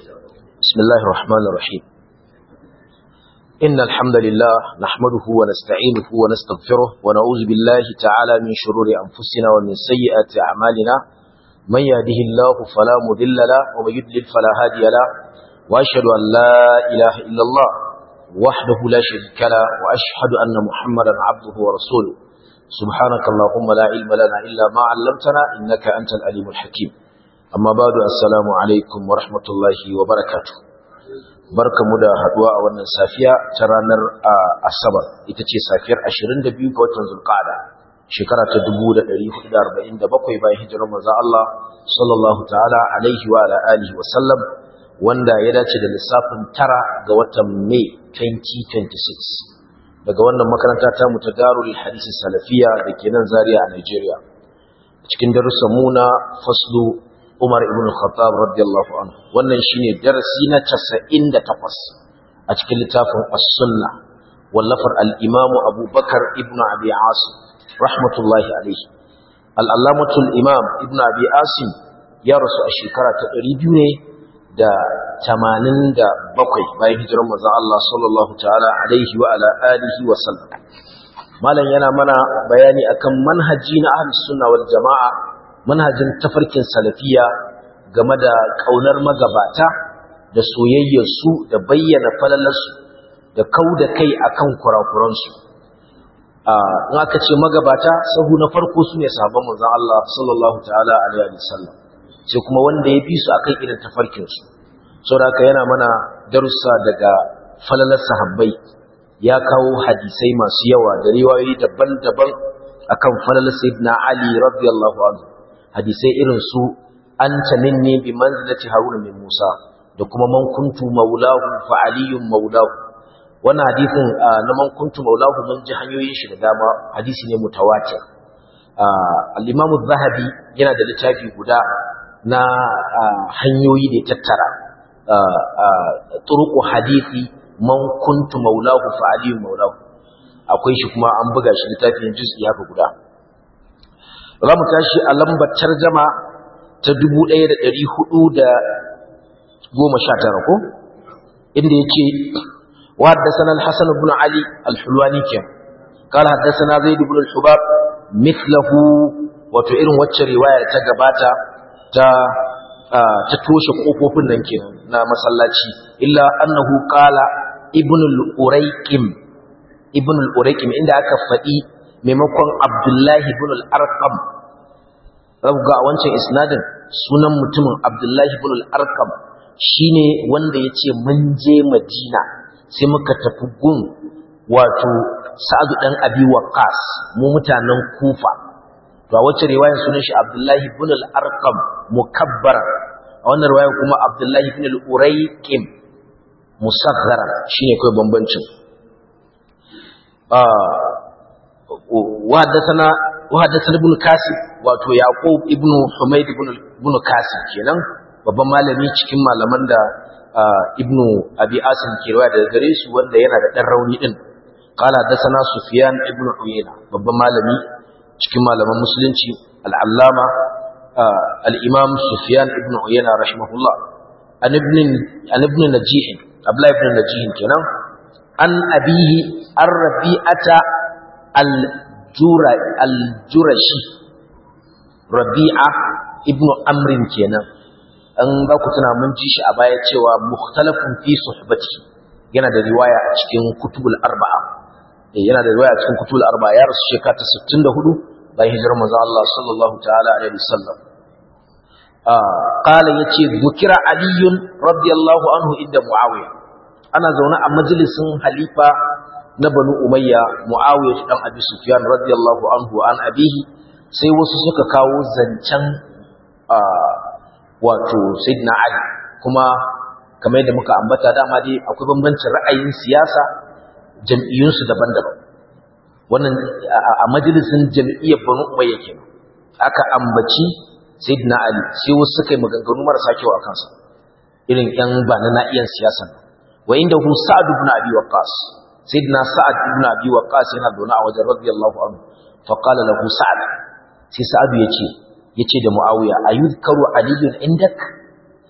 بسم الله الرحمن الرحيم إن الحمد لله نحمده ونستعينه ونستغفره ونعوذ بالله تعالى من شرور أنفسنا ومن سيئات أعمالنا من يهده الله فلا مذل له ومن يضلل فلا هادي له وأشهد أن لا إله إلا الله وحده لا شريك له وأشهد أن محمدا عبده ورسوله سبحانك اللهم لا علم لنا إلا ما علمتنا إنك أنت العليم الحكيم amma badu assalamu alaikum wa rahmatullahi wa barakatuh barkamu da haduwa a wannan safiya ta ranar asabar ita ce safiyar 22 ga watan zulqa'ada shekara ta 1447 bayan hijirar manzo Allah sallallahu ta'ala alaihi wa ala alihi wa sallam wanda ya dace da lissafin tara ga watan Mai 2026 daga wannan makaranta ta mu ta Darul Hadith Salafiya da ke nan Zaria a Nigeria cikin darussan mu na faslu Umar ibn Khattab radiyallahu anhu wannan shine darasi na 98 a cikin littafin As-Sunnah wallafar al-Imam Abu Bakar ibn Abi Asim rahmatullahi alayhi al-Allamatu al-Imam ibn Abi Asim ya rasu a shekara ta 200 ne da 87 bayan hijirar manzon Allah sallallahu ta'ala alaihi wa ala alihi wa sallam malam yana mana bayani akan manhaji na ahlus sunna wal jama'a manhajin tafarkin salafiya game da ƙaunar magabata da soyayyarsu da bayyana falalarsu da kau da kai akan kurakuransu in aka ce magabata sahu na farko su ne sahabban manzon Allah sallallahu ta'ala alaihi wasallam sai kuma wanda ya bi su akan irin tafarkinsu saboda haka yana mana darussa daga falalar sahabbai ya kawo hadisai masu yawa da riwayoyi daban-daban akan falalar sayyidina Ali radiyallahu anhu hadisai irin su an minni bi manzilati haruna min musa da kuma man kuntu maulahu fa aliyun maulahu wannan hadisin na man kuntu maulahu mun ji hanyoyin shi da dama hadisi ne mutawatir al-imam az-zahabi yana da littafi guda na hanyoyi da tattara turuqu hadisi man kuntu maulahu fa aliyun maulahu akwai shi kuma an buga shi littafin juz'i haka guda za mu tashi a lambar tarjama ta 1419 ko inda yake wa haddathana al-Hasan ibn Ali al-Hulwani ke qala haddathana Zaid ibn al-Hubab mithluhu wato irin wacce riwayar ta gabata ta ta toshe kofofin nan kenan na masallaci illa annahu qala ibn al-Urayqim ibn al-Urayqim inda aka faɗi maimakon Abdullahi ibn al-Arqam rabga a wancan isnadin sunan mutumin Abdullahi ibn al-Arqam shine wanda yace mun je Madina sai muka tafi gun wato Sa'ad dan Abi Waqqas mu mutanen Kufa to a wacce riwayar sunan shi Abdullahi ibn al-Arqam mukabbar a wannan riwayar kuma Abdullahi ibn al-Urayqim musaghara shine kai bambancin وحدثنا وحدثنا ابن كاسب wato yaqub ibn humayd ibn ibn kasib kenan babban malami cikin malaman da ibn abi asim ke riwaya daga gare su wanda yana da dan rauni din qala hadathana sufyan ibn uyayna babban malami cikin malaman musulunci al-allama al-imam sufyan ibn uyayna rahimahullah an ibn an ibn najih abla ibn najih kenan an abihi ar-rabi'ata al-jurashi rabi'a ibnu amrin kenan an ba ku tuna mun ji shi a baya cewa mukhtalafun fi suhbati yana da riwaya a cikin kutubul arba'a yana da riwaya a cikin kutubul arba'a ya rasu shekara ta 64 bayan hijirar manzo Allah sallallahu ta'ala alaihi wasallam qala yace dhukira aliyun radiyallahu anhu inda muawiya ana zaune a majalisin halifa na banu umayya muawiya dan abi sufyan radiyallahu anhu an abihi sai wasu suka kawo zancen wato sayyidina ali kuma kamar yadda muka ambata dama dai akwai bambancin ra'ayin siyasa jam'iyyunsu daban-daban wannan a majalisin jam'iyyar banu umayya kenan aka ambaci sayyidina ali sai wasu suka yi maganganu marasa kyau a kansa irin yan ba na na'iyan siyasan wa inda hu sa'ad ibn abi waqqas sayyidina sa'ad ibn abi waqqas yana zaune a wajen radiyallahu anhu fa qala lahu sa'ad sai sa'ad yace yace da muawiya ayuzkaru aliyun indak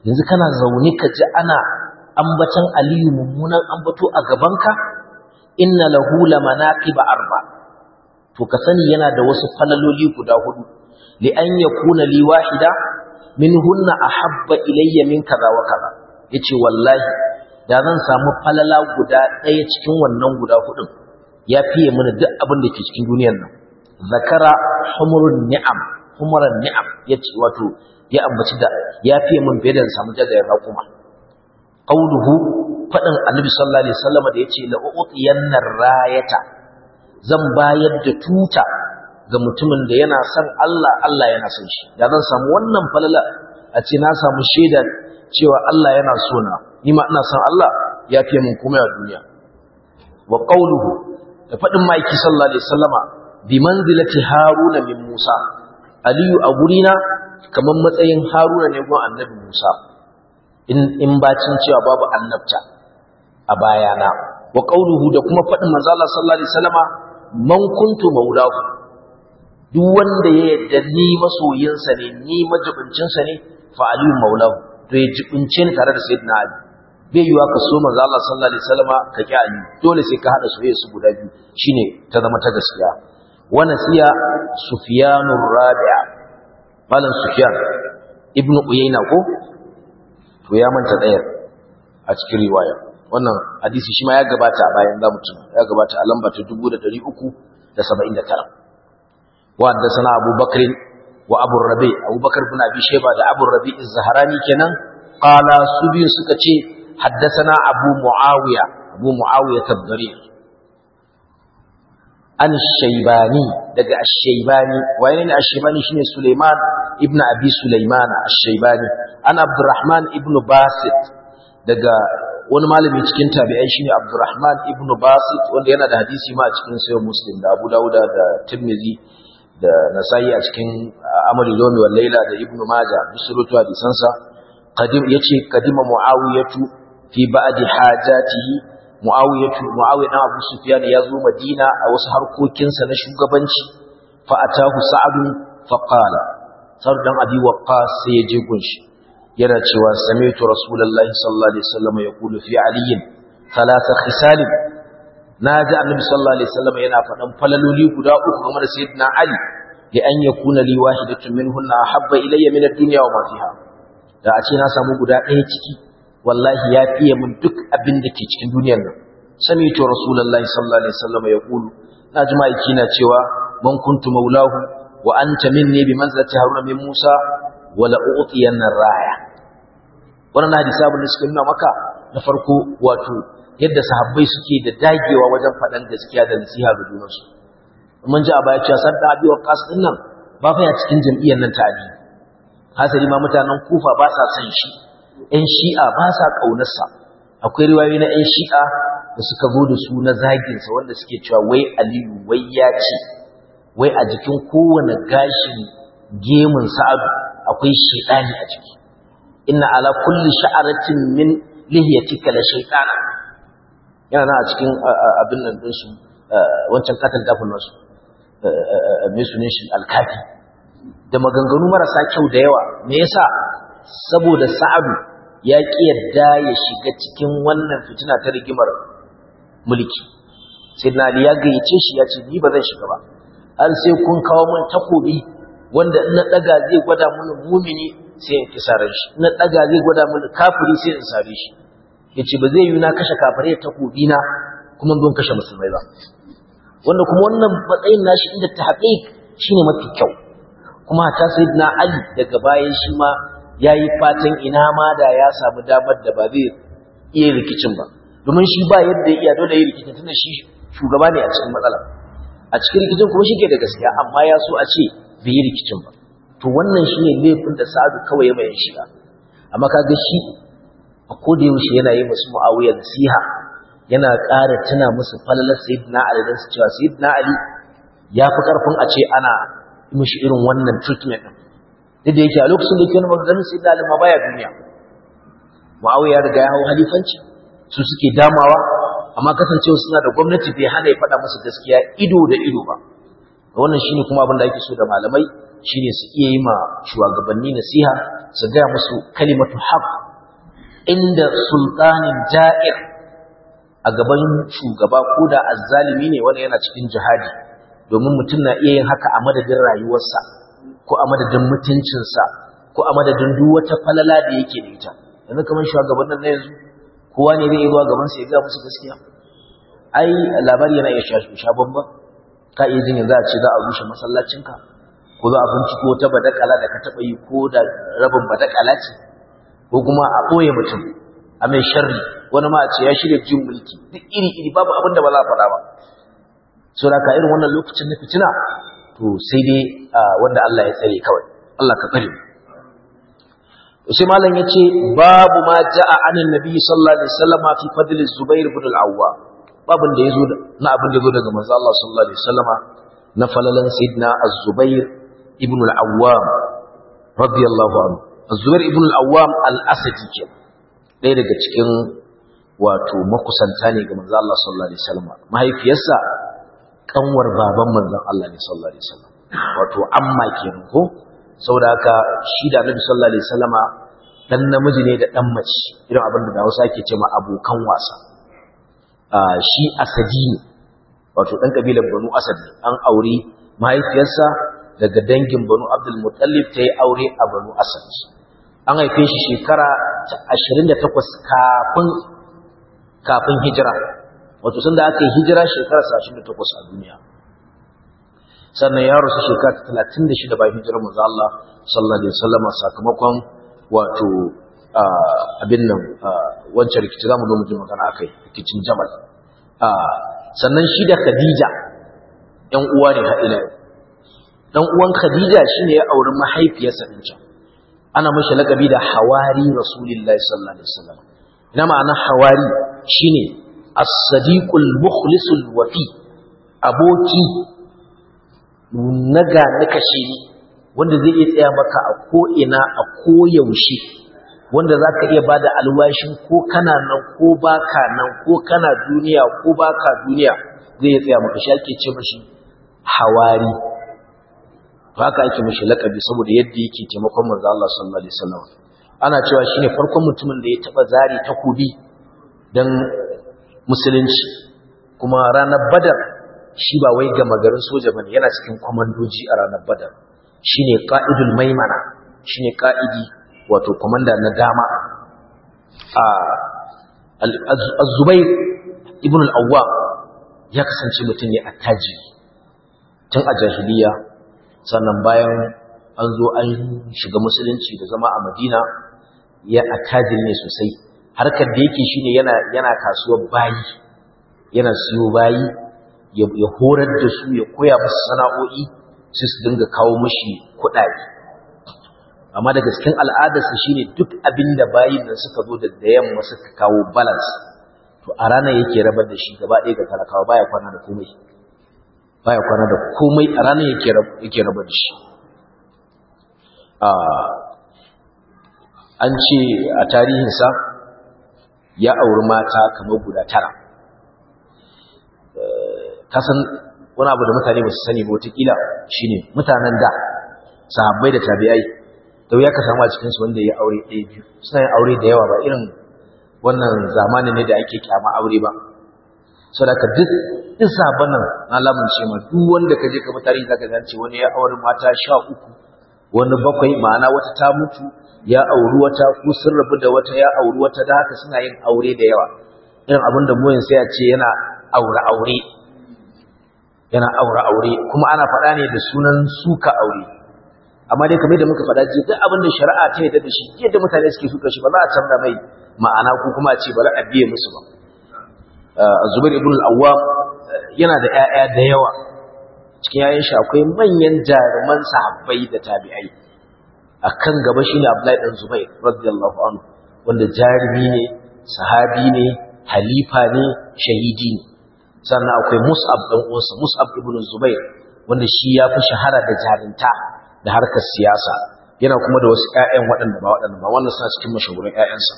yanzu kana zaune ka ji ana ambatan aliyu mummunan ambato a gabanka inna lahu lamanaqiba arba to ka sani yana da wasu falaloli guda hudu li an yakuna li wahida minhunna ahabba ilayya min kaza wa kaza yace wallahi da zan samu falala guda ɗaya cikin wannan guda hudun ya fiye mana duk abin da ke cikin duniyar nan zakara humurun ni'am humuran ni'am yace wato ya ambaci da ya fiye mun fiye da samu jagayen raƙuma qauluhu fadin annabi sallallahu alaihi wasallam da yace la uqiyanna rayata zan bayar da tuta ga mutumin da yana son Allah Allah yana son shi da zan samu wannan falala a ce na samu shaida cewa Allah yana so na ni ma ina son Allah ya fiye mun kuma a duniya wa qauluhu da fadin maiki sallallahu alaihi wasallama bi manzilati haruna min musa aliyu a gurina kamar matsayin haruna ne gun annabi musa in bacin cewa babu annabta a bayana wa qauluhu da kuma fadin manzo Allah sallallahu alaihi wasallama man kuntu maulahu duk wanda ya yadda ni masoyinsa ne ni majibincinsa ne fa aliyu maulahu to ya jibince ni tare da sayyidina ali bai yiwa ka so manzo Allah sallallahu alaihi wasallama ka ki ali dole sai ka hada soyayya su guda biyu shine ta zama ta gaskiya wa nasiya sufyanur rabi'a malam sufyan ibnu uyayna ko to ya manta ɗayar a cikin riwaya wannan hadisi shi ma ya gabata a bayan zamu tuna ya gabata a lamba ta 1379 wa haddathana Abu Bakr wa Abu Rabi Abu Bakr ibn Abi Shayba da Abu Rabi az-Zahrani kenan qala su biyu suka ce haddathana Abu Muawiya Abu Muawiya tabdari an Shaybani daga Ash-Shaybani waye ne Ash-Shaybani shine Sulaiman ibn Abi Sulaiman Ash-Shaybani an Abdurrahman ibn Basit daga wani malami cikin tabi'ai shine Abdurrahman ibn Basit wanda yana da hadisi ma a cikin Sahih Muslim da Abu Dawud da Tirmidhi da Nasa'i a cikin Amal Yawmi wal Layla da Ibn Majah bisurutu hadisan sa qadim yace qadima Muawiyatu fi ba'di hajatihi Muawiyatu Muawiya dan Abu Sufyan ya zo Madina a wasu harkokinsa na shugabanci fa atahu Sa'd fa qala Sa'd dan Abi Waqqas sai ya je gunshi yana cewa sami'tu Rasulullahi sallallahu alaihi wasallam yaqulu fi Ali thalatha khisal naji Annabi sallallahu alaihi wasallam yana faɗan falaloli guda uku game da Sayyidina Ali li an yakuna li wahidatun minhunna ahabba ilayya min ad-dunya wa ma fiha da a ce na samu guda ɗaya ciki wallahi ya fiye min duk abin da ke cikin duniyar nan sami'tu Rasulullahi sallallahu alaihi wasallam yaqulu naji ma'aiki na cewa man kuntu maulahu wa anta minni bi manzilati haruna min musa wala u'tiyanna raya wannan hadisi abin da suka nuna maka na farko wato yadda sahabbai suke da dagewa wajen faɗan gaskiya da nasiha ga junansu mun ji a baya cewa sadda abi wa qas din nan ba fa ya cikin jam'iyyar nan ta ali hasali ma mutanen kufa ba sa son shi ƴan shi'a ba sa ƙaunarsa akwai riwayoyi na ƴan shi'a da suka zo da su na zaginsa wanda suke cewa wai aliyu wai ya ce wai a jikin kowane gashin gemun sa'adu akwai shaidani a jiki inna ala kulli sha'aratin min lihiyatika la shaytana yana nan a cikin abin nan din su wancan katal dafin nasu me sunan shi alkafi da maganganu marasa kyau da yawa me yasa saboda sa'adu ya ki yadda ya shiga cikin wannan fitina ta rigimar mulki sai na ya gayyace shi ya ce ni ba zan shiga ba har sai kun kawo mun takobi wanda in na daga zai gwada mun mumini sai in kisaran shi in na daga zai gwada mun kafiri sai in sare shi yace ba zai yi na kashe kafirai da takobi na kuma don kashe musulmai ba wanda kuma wannan matsayin nashi inda ta haƙiƙ shine mafi kyau kuma ta sayyidina Ali daga bayan shi ma yayi fatan ina ma da ya samu damar da ba zai iya rikicin ba domin shi ba yadda ya iya dole yi rikicin tunda shi shugaba ne a cikin matsala a cikin rikicin kuma shi ke da gaskiya amma ya so a ce bai yi rikicin ba to wannan shi ne laifin da sa'adu kawai ya mai shiga amma kaga shi a koda yaushe yana yi musu mu'awiya nasiha yana ƙara tuna musu falalar sayyidina ali dan su cewa sayyidina ali ya fi karfin a ce ana mishi irin wannan treatment din duk da yake a lokacin da yake wani maganganun sayyidina ali ma baya duniya mu'awiya ya riga ya hau halifanci su suke damawa amma kasancewa suna da gwamnati bai hana ya faɗa musu gaskiya ido da ido ba wannan shine kuma abin da ake so da malamai shine su iya yi ma shugabanni nasiha su gaya musu kalimatu haqq inda sultanin ja'ir a gaban shugaba ko da azzalimi ne wanda yana cikin jihadi domin mutum na iya yin haka a madadin rayuwarsa ko a madadin mutuncinsa ko a madadin duk wata falala da yake da ita yanzu kamar shugabannin na yanzu kowa ne zai zuwa gaban sa ya ga musu gaskiya ai labari yana iya sha bamba ka iya jin yanzu a ce za a rushe masallacinka ko za a binciko wata badakala da ka taɓa yi ko da rabin badakala ce ko kuma a ɓoye mutum a mai sharri wani ma a ce ya shirya jin mulki duk iri iri babu abin da ba za a faɗa ba so da ka irin wannan lokacin na fitina to sai dai wanda Allah ya tsare kawai Allah ka tsare sai malam yace babu ma ja'a anin nabi sallallahu alaihi wasallam fi fadl zubair ibn al-awwam babun da yazo na abin da yazo daga manzo Allah sallallahu alaihi wasallama na falalan sayyidina az-zubair ibn al-awwam radiyallahu anhu az-zubair ibn al-awwam al-asadi ke ɗaya daga cikin wato makusanta ne ga manzo Allah sallallahu alaihi wasallama mahaifiyarsa kanwar baban manzon Allah ne sallallahu alaihi wasallam wato amma kenan ko saboda haka shi da Annabi sallallahu alaihi wasallama dan namiji ne da dan mace irin abin da Hausa ke cewa abokan wasa ah shi asadi ne wato dan kabilar Banu Asad an aure mahaifiyarsa daga dangin Banu Abdul Muttalib ta yi aure a Banu Asad an haife shi shekara 28 kafin kafin hijira wato sun da aka yi hijira shekara 28 a duniya sannan ya rasu shekara 36 bayan hijirar manzo Allah sallallahu alaihi wasallam sakamakon wato abin nan wancan rikici zamu zo mu ji magana akai rikicin Jamal sannan shi da Khadija ɗan uwa ne har ila dan uwan Khadija shine ya auri mahaifiyarsa din can ana mashi lakabi da hawari rasulullahi sallallahu alaihi wasallam ina ma'ana hawari shine as-sadiqul mukhlisul wafi aboki naga na kashe ni wanda zai iya tsaya maka a ko'ina a koyaushe wanda za ka iya ba da alwashin ko kana nan ko baka nan ko kana duniya ko baka duniya zai iya tsaya maka shi ake ce mashi hawari haka ake mashi lakabi saboda yadda yake taimakon manzo Allah sallallahu alaihi wasallam ana cewa shine farkon mutumin da ya taba zari takobi dan musulunci kuma ranar badar shi ba wai gama garin soja bane yana cikin kwamandoji a ranar badar shine qa'idul maimana shine qa'idi wato komanda na dama a az-zubair ibn al-awwam ya kasance mutum ne attajiri tun a jahiliya sannan bayan an zo an shiga musulunci da zama a madina ya attajiri ne sosai harkar da yake shine yana yana kasuwar bayi yana siyo bayi ya horar da su ya koya musu sana'o'i sai su dinga kawo mashi kuɗaɗe amma daga cikin al'adarsa shine duk abin da bayin nan suka zo da da yamma suka kawo balance to a ranar yake rabar da shi gaba ɗaya ga talakawa baya kwana da komai baya kwana da komai a ranar yake yake rabar da shi an ce a tarihinsa ya auri mata kamar guda tara kasan wani abu da mutane ba su sani ba watakila shine mutanen da sahabbai da tabi'ai da ya ka samu a cikinsu wanda ya aure ɗaya biyu suna yin aure da yawa ba irin wannan zamanin ne da ake kyama aure ba saboda duk duk sahabban nan na lamunce ma duk wanda ka je ka mutane za ka gance wani ya aure mata sha uku wani bakwai ma'ana wata ta mutu ya auri wata ko sun rabu da wata ya auri wata da haka suna yin aure da yawa irin abin da mu sai a ce yana aure aure yana aure aure kuma ana faɗa ne da sunan suka aure amma dai kamar da muka faɗa ji duk abin da shari'a ta yarda da shi yadda mutane suke suka shi ba za a canza mai ma'ana ko kuma a ce bari a biye musu ba Zubair ibn al-Awwam yana da ƴaƴa da yawa cikin ƴaƴan shi akwai manyan jaruman sahabbai da tabi'ai akan gaba shine Abdullahi dan Zubair radiyallahu anhu wanda jarumi ne sahabi ne halifa ne shahidi ne sannan akwai Mus'ab dan uwansa Mus'ab ibn Zubair wanda shi ya fi shahara da jarinta da harkar siyasa yana kuma da wasu ƴaƴan waɗanda ba waɗanda ba wannan suna cikin mashahuran ƴaƴansa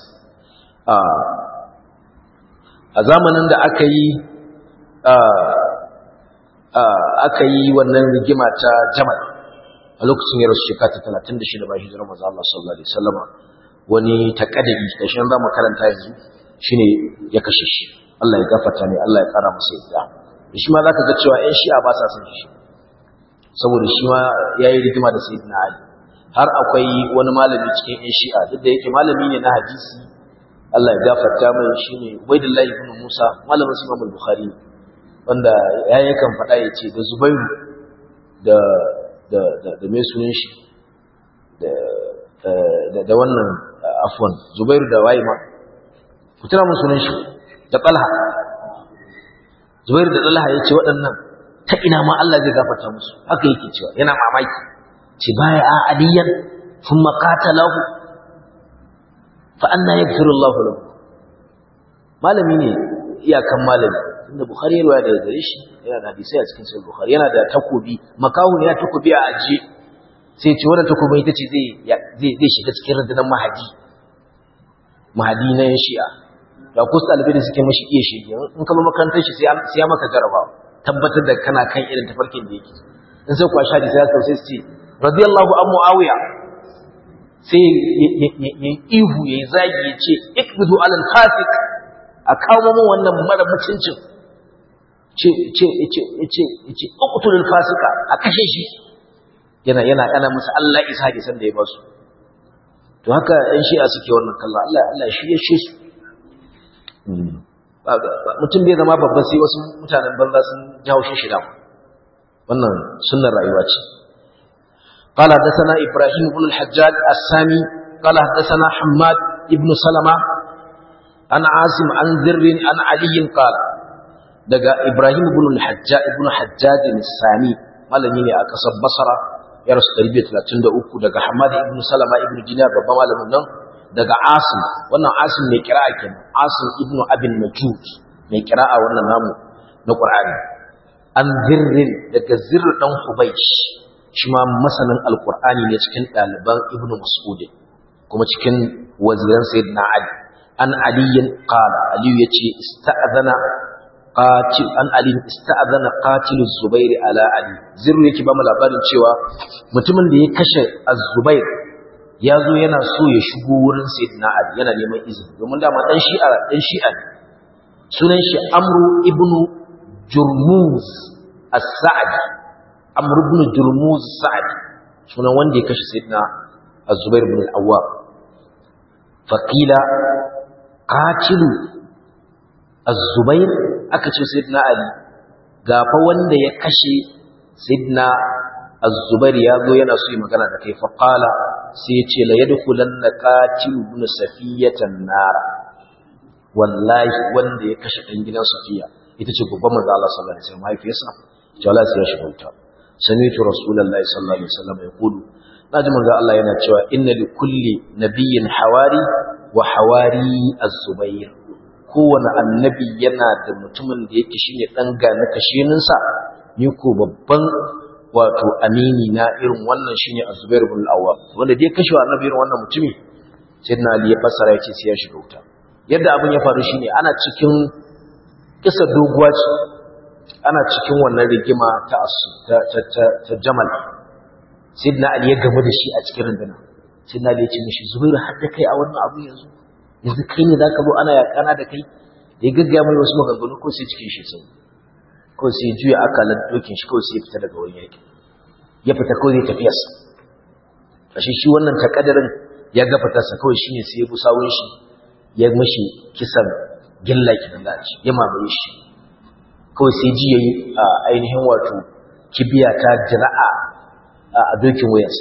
a zamanin da aka yi aka yi wannan rigima ta Jamal a lokacin ya rasu shekara ta talatin da shida bayan hijirar manzo Allah sallallahu alaihi wasallama wani takadari da shi za mu karanta yanzu shine ya kashe shi Allah ya gafarta ne Allah ya kara masa yadda shi ma zaka ga cewa ƴan shi'a ba sa son shi saboda shi ma yayi rigima da sayyidina Ali har akwai wani malami cikin ƴan shi'a duk da yake malami ne na hadisi Allah ya gafarta mai shine Ubaidullahi ibn Musa malamin Imam al-Bukhari wanda ya yakan faɗa ya ce da Zubairu da da da da mai sunan shi da da wannan afwan Zubairu da waye ma ku tuna mun sunan shi da Talha Zubairu da Talha yace waɗannan ta ina ma Allah zai gafarta musu haka yake cewa yana mamaki ce baya a aliyan thumma qatalahu fa anna yaghfiru Allahu lahu malami ne iyakan malami inda Bukhari ya riwaya daga gare shi yana da hadisi a cikin sahih Bukhari yana da takobi makahu ne ya takobi a ajiye sai ce wannan takobin ita ce zai zai shiga cikin rundunar mahadi mahadi na yan shi'a da ku ɗalibai da suke mashi iya shege in ka makarantar shi sai ya maka jarabawa tabbatar da kana kan irin tafarkin da yake in sai kuwa shadi sai ya sai su ce radiyallahu an muawiya sai ya ihu ya zagi ya ce ikbidu alal fasik a kawo mu wannan mara mutuncin ce ce ce ce ce uqtulul fasika a kashe shi yana yana kana musu Allah isa da san da ya ba su to haka ɗan shi'a suke wannan kallon Allah Allah shi ya shi su mutum bai zama babba sai wasu mutanen banza sun jawo shi shida wannan sunnar rayuwa ce قال حدثنا إبراهيم بن الحجاج السامي قال حدثنا حماد بن سلمة عن عاصم عن ذر عن علي قال دقى إبراهيم بن الحجاج بن حجاج السامي malami ne a ƙasar Basra ya rasu 133 daga Hamad ibn Salama ibn Dinar babban malamin nan daga Asim wannan Asim mai kira'a kenan Asim ibn Abin Najud mai kira'a wannan namu na Qur'ani an zirrin daga zirr dan Hubaysh shi ma masanin alqur'ani ne cikin ɗaliban Ibn Mas'ud kuma cikin waziran Sayyidina Ali an aliyin qala Ali yace ista'zana qatil an Ali ista'zana qatil Az-Zubair ala Ali zirr yake ba mu labarin cewa mutumin da ya kashe Az-Zubair ya zo yana so ya shigo wurin sayyidina Ali yana neman izini domin dama dan shi'a dan shi'a ne sunan shi Amru ibn Jurmuz as-Sa'di Amru ibn Jurmuz as-Sa'di sunan wanda ya kashe sayyidina Az-Zubair ibn al-Awwab faqila qatilu Az-Zubair aka ce sayyidina Ali gafa wanda ya kashe sayyidina Az-Zubair ya zo yana so yi magana da kai fa qala sai ya ce la yadkhulanna qatilu ibn safiyatan nar wallahi wanda ya kashe dan gidan safiya ita ce babban manzo Allah sallallahu alaihi wasallam mahaifiyarsa ce Allah sai ya shiga wuta sami'tu rasulullahi sallallahu alaihi wasallam yaqulu naji manzo Allah yana cewa inna li kulli nabiyyin hawari wa hawari az-zubair kowane annabi yana da mutumin da yake shine dan gane kashininsa ni ko babban wato amini na irin wannan shine Az-Zubair ibn al-Awwam wanda dai kashe wa annabi irin wannan mutumi sayyidina Ali ya fassara yace sai ya shiga wuta yadda abin ya faru shine ana cikin kisa doguwa ce ana cikin wannan rigima ta ta ta, ta Jamal sayyidina Ali ya gamu da shi a cikin runduna sayyidina Ali ya ce mishi Zubair har da kai a wannan abu yanzu yanzu kai ne zaka zo ana yakana da kai da ya gaggaya mai wasu maganganu ko sai cikin shi sai ko sai juya akalan dokin shi ko sai ya fita daga wurin yaki ya fita ko zai tafiya sa ashe shi wannan takaddarin ya ga fitarsa kawai shine sai ya bu sawun shi ya mishi kisan gilla kidan da shi ya mamaye shi kawai sai ji yayi ainihin wato kibiya ta jira'a a dokin wayarsa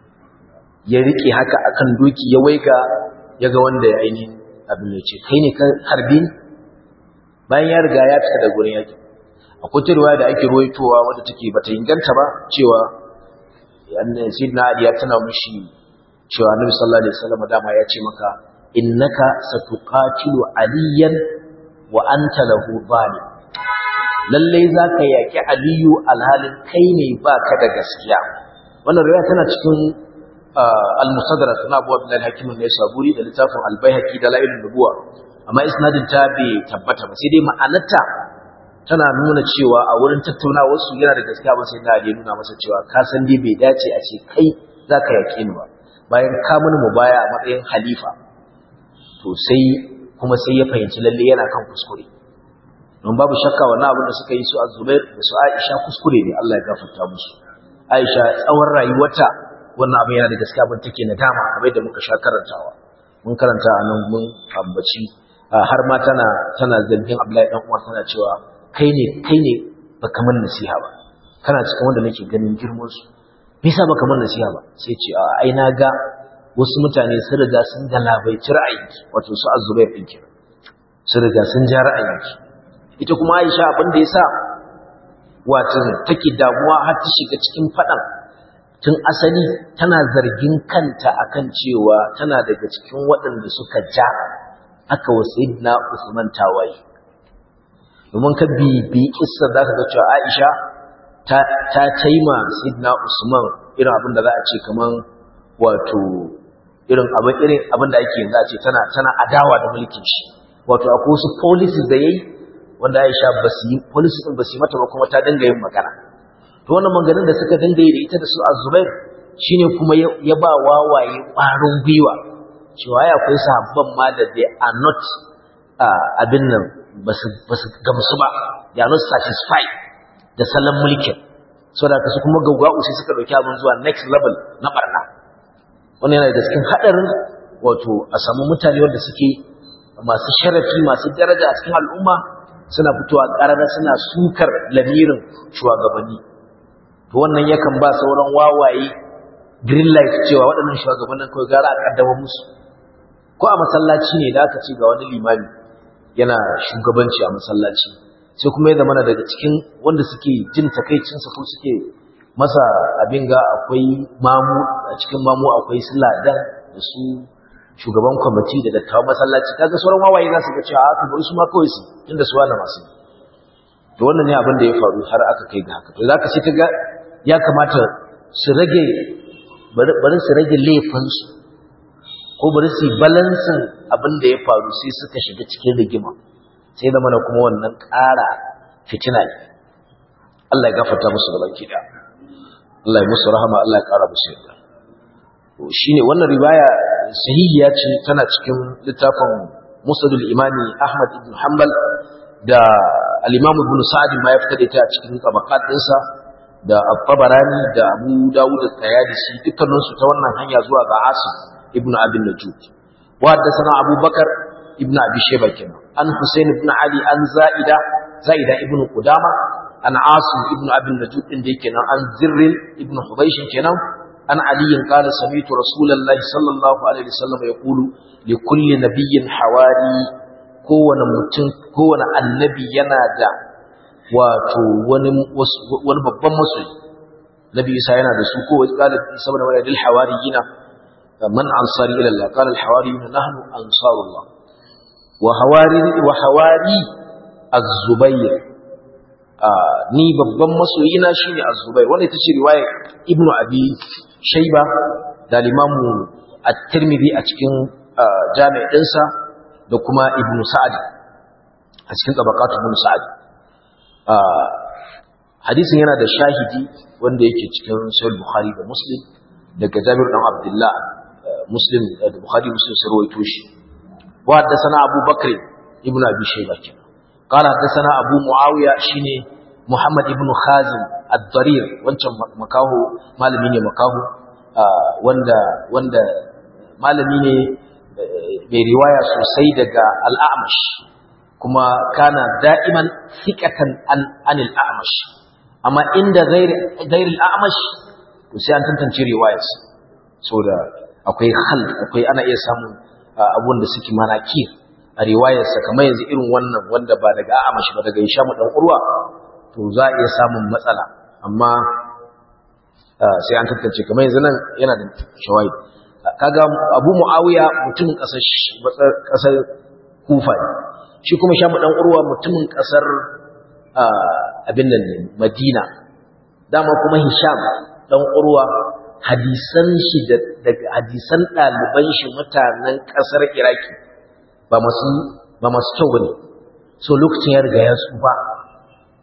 ya rike haka akan doki ya waiga ya ga wanda ya ainihin abin ya ce kai ne ka harbi bayan ya riga ya fita da gurin yaki akwai tarwa da ake ruwaitowa wadda take bata inganta ba cewa annabi sayyidina ali ya tana mushi cewa annabi sallallahu alaihi wasallam dama ya ce maka innaka satuqatilu aliyan wa anta lahu zalim lalle zaka yaki aliyu alhalin kai ne baka da gaskiya wannan riwaya tana cikin al-musaddarat na Abu Abdullah al-Hakim an-Naisaburi da littafin al-Baihaqi da La'ilun Nubuwa amma isnadin ta bai tabbata ba sai dai ma'anarta tana nuna cewa a wurin tattaunawar su yana da gaskiya ba sai na da nuna masa cewa ka san dai bai dace a ce kai zaka yake ni ba bayan ka mun mu baya a matsayin halifa to sai kuma sai ya fahimci lalle yana kan kuskure don babu shakka wannan abin da suka yi su a Zubair da su Aisha kuskure ne Allah ya gafarta musu Aisha tsawon rayuwarta wannan abin yana da gaskiya abin take nadama kamar da muka sha karantawa mun karanta a nan mun ambaci har ma tana tana zargin Abdullahi dan Umar tana cewa kai ne kai ne baka man nasiha ba kana cikin wanda nake ganin girman su me yasa baka man nasiha ba sai ce a ai na ga wasu mutane sun riga sun galabaici ra'ayinki wato su azubair din kenan sun riga sun ja ra'ayinki ita kuma Aisha abin da yasa wato take damuwa har ta shiga cikin fadan tun asali tana zargin kanta akan cewa tana daga cikin waɗanda suka ja aka wa sayyidina Usman tawaye domin ka bibi kissa zaka ga cewa Aisha ta ta taima sayyidina Usman irin abin da za a ce kaman wato irin abin irin abin da ake yanzu a ce tana tana adawa da mulkin shi wato akwai wasu policies da yayi wanda Aisha ba su yi policies din ba su yi mata ba kuma ta dinga yin magana to wannan maganin da suka dinga yi da ita da su Azubair shine kuma ya ba wawaye ƙwarin gwiwa cewa ya akwai sahabban ma da they are not abin nan ba su gamsu ba they are not satisfied da salon mulkin saboda ka su kuma gaugau sai suka dauki abin zuwa next level na barna wannan yana da cikin hadarin wato a samu mutane wanda suke masu sharafi masu daraja a cikin al'umma suna fitowa ƙarara suna sukar lamirin shugabanni to wannan yakan ba sauran wawaye green light cewa waɗannan shugabannin kawai gara a kaddama musu ko a masallaci ne da aka ce ga wani limami yana shugabanci a masallaci sai kuma ya zama daga cikin wanda suke jin takaicinsa ko suke masa abin ga akwai mamu a cikin mamu akwai su ladan da su shugaban kwamiti da dattawan masallaci kaga sauran wawaye za su ga cewa aka bari su ma kawai su inda su wani masu to wannan ne abin da ya faru har aka kai ga haka to zaka sai kaga ya kamata su rage bari su rage laifinsu ko bari su yi balansin abin da ya faru sai suka shiga cikin rigima sai da mana kuma wannan ƙara fitina ne Allah ya gafarta musu da baki da Allah ya musu rahama Allah ya ƙara musu yadda shine wannan riwaya sahihiya ce tana cikin littafin Musnadul Imami Ahmad ibn Hanbal da al-Imam Ibn Sa'd ma ya fitar da ita a cikin tabaqat ɗinsa da At-Tabarani da Abu Dawud da Tayalisi dukkanin su ta wannan hanya zuwa ga Asim ibn Abi Najud wa haddathana Abu Bakar ibn Abi Shayba kenan an Husayn ibn Ali an Zaida Zaida ibn Qudama an Asim ibn Abi Najud din da yake nan an Zirr ibn Hubaysh kenan an Ali qala sami'tu Rasulullahi sallallahu alaihi wasallam yaqulu li kulli nabiyyin hawari kowane mutum kowane annabi yana da wato wani wani babban masoyi nabi isa yana da su ko wani qala isa ibn maryam lil hawariyina man ansari ila allah qala al hawariyuna nahnu ansarullah wa hawari wa hawari az-zubayr ni babban masoyina shine az-zubayr wanda ita ce riwaya ibnu abi shayba da limamu at-tirmidhi a cikin jami' dinsa da kuma ibnu sa'ad a cikin tabaqat ibn sa'ad hadisin yana da shahidi wanda yake cikin sahih bukhari da muslim daga jabir dan abdullah muslim da bukhari muslim sun rawaito shi wa haddathana abu bakr ibn abi shayba kenan qala haddathana abu muawiya shine muhammad ibn khazim ad-darir wancan makaho malami ne makaho wanda wanda malami ne mai riwaya sosai daga al-a'mash kuma kana da'iman thiqatan an anil a'mash amma inda ghairi ghairi al-a'mash to sai an tantance riwayarsa saboda akwai hal akwai ana iya samun abun da suke manaki a riwayarsa kamar yanzu irin wannan wanda ba daga a'mash ba daga Hisham dan Urwa to za a iya samun matsala amma sai an tantance kamar yanzu nan yana da shawai kaga Abu Muawiya mutumin kasar kasar Kufa ne shi kuma Sham dan Urwa mutumin kasar abin nan ne Madina dama kuma Hisham dan Urwa hadisan shi da hadisan ɗaliban shi mutanen ƙasar Iraki ba masu ba masu kyau bane so lokacin ya riga ya tsufa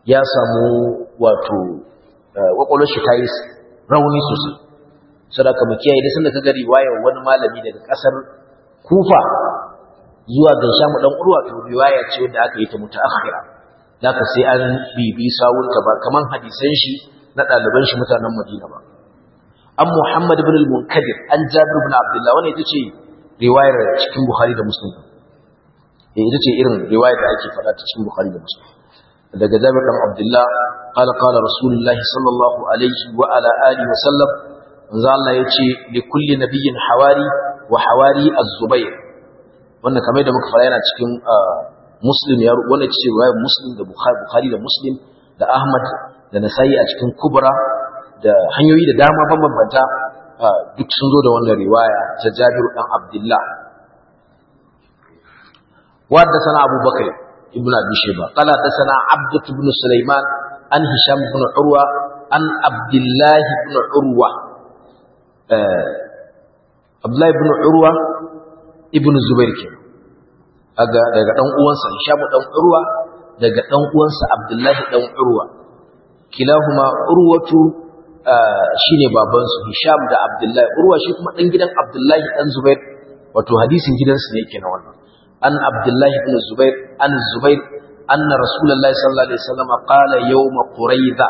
ya samu wato kwakwalwar shi ta yi rauni sosai sadaka mu kiyaye da sanda kaga riwayar wani malami daga kasar Kufa zuwa ga Sham dan Urwa to riwaya ce wanda aka yi ta mutaakhira zaka sai an bibi sawunta ba kaman hadisan shi na ɗaliban shi mutanen Madina ba an Muhammad ibn al-Munkadir an Jabir ibn Abdullah wannan ita ce riwayar cikin Bukhari da Muslim eh ita ce irin riwayar da ake faɗa ta cikin Bukhari da Muslim daga Jabir ibn Abdullah qala qala Rasulullahi sallallahu alaihi wa ala alihi wa sallam manzo Allah yace li kulli nabiyyin hawari wa hawari az-Zubair wannan kamar da muka fara yana cikin Muslim ya wannan ce riwayar Muslim da Bukhari da Muslim da Ahmad da Nasa'i a cikin Kubra da hanyoyi da dama bambanta duk sun zo da wannan riwaya ta Jabir dan Abdullah wadda sana Abu Bakr ibn Abi Shayba qala da sana Abd ibn Sulaiman an Hisham ibn Urwa an Abdullah ibn Urwa Abdullah ibn Urwa ibn Zubair ke daga daga dan uwansa Hisham dan Urwa daga dan uwansa Abdullah dan Urwa kilahuma Urwatu shine babansu Hisham da Abdullahi Urwa shi kuma dan gidan Abdullahi dan Zubair wato hadisin gidansu ne yake na wannan an Abdullahi ibn Zubair an Zubair anna Rasulullahi sallallahu alaihi wasallam qala yawm Quraiza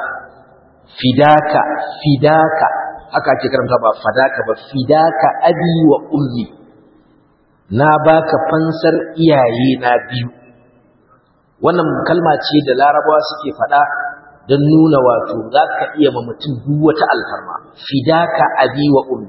fidaka fidaka haka ake karanta ba fadaka ba fidaka abi wa ummi na baka fansar iyaye na biyu wannan kalma ce da larabawa suke faɗa don nuna wato za ka iya ma mutum duk wata alfarma fidaka abi wa ummi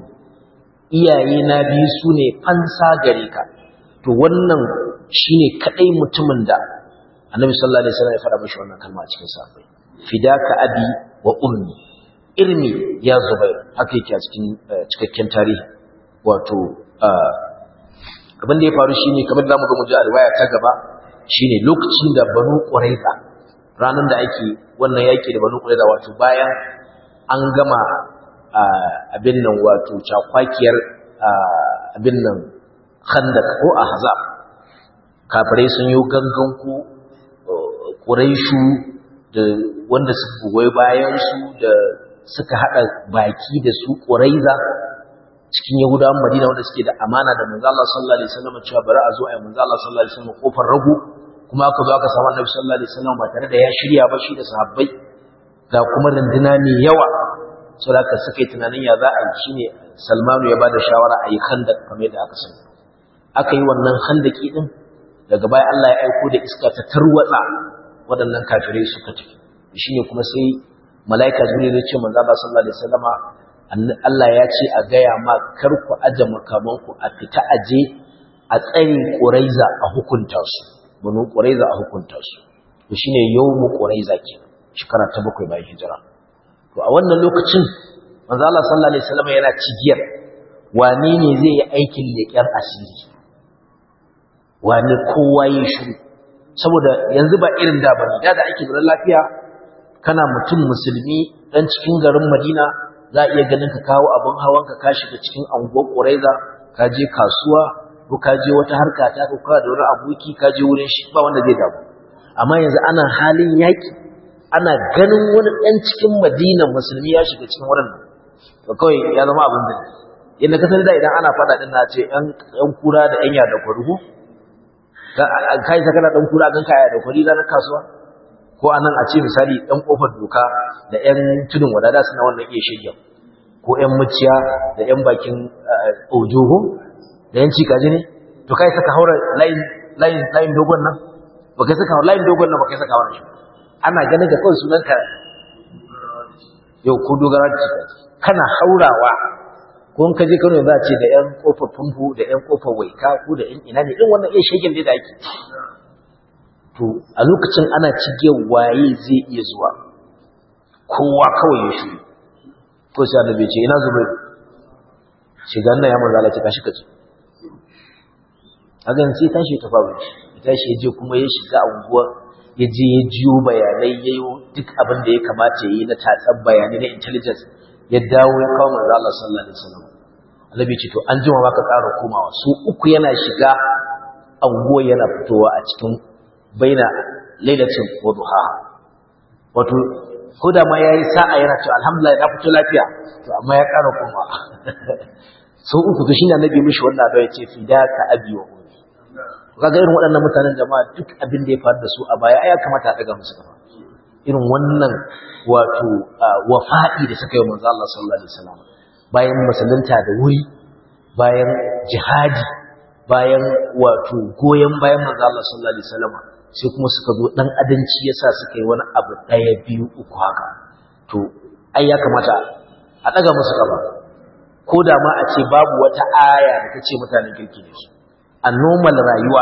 iyaye na biyu su ne fansa gare ka to wannan shine kadai mutumin da annabi sallallahu alaihi wasallam ya faɗa mishi wannan kalma a cikin sahabbai fidaka abi wa ummi irmi ya zubair haka yake a cikin cikakken tarihi wato abin da ya faru shine kamar da zamu ga mu ji a riwaya ta gaba shine lokacin da banu quraiza ranar da ake wannan yaki da banu qurayza wato bayan an gama abin nan wato cakwakiyar abin nan khandak ko ahzab kafirai sun yi gangan ku quraishu da wanda suka goyi bayan su da suka hada baki da su qurayza cikin yahudawan madina wanda suke da amana da manzo Allah sallallahu alaihi wasallam cewa bari a zo a yi manzo Allah sallallahu alaihi wasallam kofar rago kuma aka zo aka samu annabi sallallahu alaihi wasallam ba tare da ya shirya ba shi da sahabbai ga kuma runduna mai yawa so da suka yi tunanin ya za a yi shine Salmanu ya ba da shawara a yi khandak kamar yadda aka sani aka yi wannan khandaki din daga baya Allah ya aiko da iska ta tarwatsa waɗannan kafirai suka tafi shine kuma sai malaika jibril ya ce manzo Allah sallallahu alaihi wasallama Allah ya ce a gaya ma kar ku aje makamanku a fita aje a tsare Quraiza a hukunta su banu Quraiza a hukunta su to shine yawmu Quraiza ke shekara ta bakwai bayan hijira to a wannan lokacin manzo Allah sallallahu alaihi wasallam yana cigiyar wane ne zai yi aikin leƙen asiri wane kowa ya shiru saboda yanzu ba irin da bane da da ake da lafiya kana mutum musulmi dan cikin garin Madina za a iya ganin ka kawo abin hawan ka ka shiga cikin anguwar Quraiza ka je kasuwa ko ka je wata harka ta ko ka da wani aboki ka je wurin shi ba wanda zai damu amma yanzu ana halin yaki ana ganin wani ɗan cikin Madina musulmi ya shiga cikin wurin nan to kawai ya zama abin da yadda kasar da idan ana faɗa din na ce ƴan kura da ƴan yada kwarugo kai saka da ɗan kura gan kaya da kwari ranar kasuwa ko anan a ce misali ɗan ƙofar doka da ƴan tudun wadada suna wannan iya shirya ko ƴan muciya da ƴan bakin ojoho da ƴan cikaji ne to kai saka haura layin layin layin dogon nan ba kai saka layin dogon nan ba kai saka haura shi ana ganin da kawai sunanka yau ko dogara da cikaji kana haurawa ko in ka je Kano za a ce da ƴan ƙofar famfo da ƴan ƙofar waika ko da ƴan ina ne irin wannan iya shegen da ake to a lokacin ana cige waye zai iya zuwa kowa kawai ya shiru ko sai annabi ce ina zubairu shiga nan ya manzo Allah ce kashi kace hagan sai tashi ta faru ya tashi ya je kuma ya shiga unguwa ya je ya jiyo bayanai ya yi duk abin da ya kamata ya yi na tatsar bayanai na intelligence ya dawo ya kawo manzo Allah sallallahu alaihi wasallam annabi ce to an jima baka ƙara komawa su uku yana shiga unguwa yana fitowa a cikin baina lailatin wa duha wato ko da ma yayi sa'a yana cewa alhamdulillah na fito lafiya to amma ya ƙara koma sau uku to shine annabi mishi wannan addu'a yace fidaka abi wa ummi kaga irin waɗannan mutanen jama'a duk abin da ya faru da su a baya ai ya kamata a daga musu kafa irin wannan wato wafa'i da suka yi manzo Allah sallallahu alaihi wasallam bayan musulunta da wuri bayan jihadi bayan wato goyen bayan manzo Allah sallallahu alaihi wasallam sai kuma suka zo dan adanci yasa suka yi wani abu daya biyu uku haka to ai ya kamata a daga musu kafa ko da ma a ce babu wata aya da ta ce mutanen kirki ne su a normal rayuwa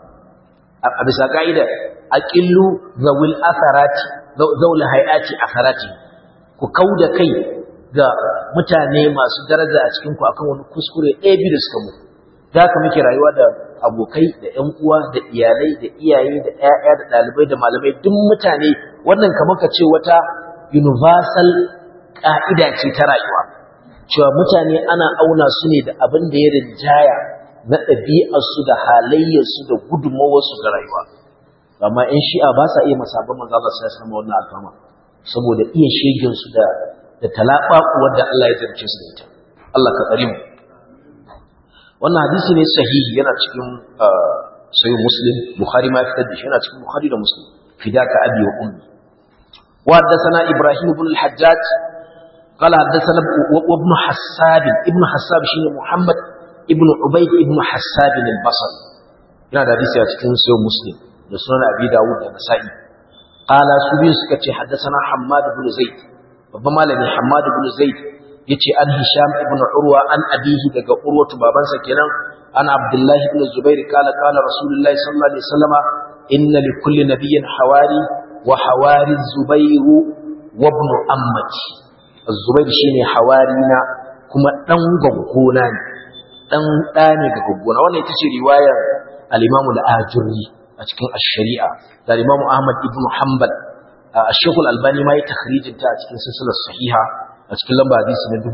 a bisa ka'ida aqillu zawil asarati zawul hayati asarati ku kauda kai ga mutane masu daraja a cikin ku akan wani kuskure ɗaya biyu da suka mutu da haka muke rayuwa da abokai da ƴan uwa da iyalai da iyaye da ƴaƴa da ɗalibai da malamai duk mutane wannan kamar ka ce wata universal ka'ida ce ta rayuwa cewa mutane ana auna su ne da abin da ya rinjaya na ɗabi'arsu da halayyarsu da gudunmawarsu ga rayuwa amma in shi'a ba sa iya masabon manzo Allah sai sama wannan alfama saboda iya shegen su da da talabaku wanda Allah ya jarce su da ita Allah ka tsare mu wannan hadisi ne sahihi yana cikin sahih muslim bukhari ma ya fitar da shi yana cikin bukhari da muslim fidaka abi wa ummi wa haddathana ibrahim ibn al-hajjaj قال حدثنا ابن حساب ابن حساب شيء محمد ابن عبيد ابن حساب البصري yana da hadisi a cikin sayo muslim da sunan abi dawud da nasa'i qala su biyu suka ce haddathana hammad ibn zaid babban malami hammad ibn zaid yace an hisham ibn urwa an abihi daga urwatu babansa kenan an abdullah ibn zubair qala qala rasulullahi sallallahu alaihi wasallama inna li kulli nabiyyin hawari wa hawari zubair wa ibn ammati az-zubair shine hawarina kuma dan gaggona ne dan da ne ga gaggona wannan ita ce riwayar al-Imam al-Ajurri a cikin ash-Shari'a da Imam Ahmad ibn Hanbal Sheikh al-Albani ma ya takhrijin ta a cikin silsilar sahiha a cikin lamba hadisi na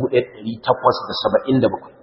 1877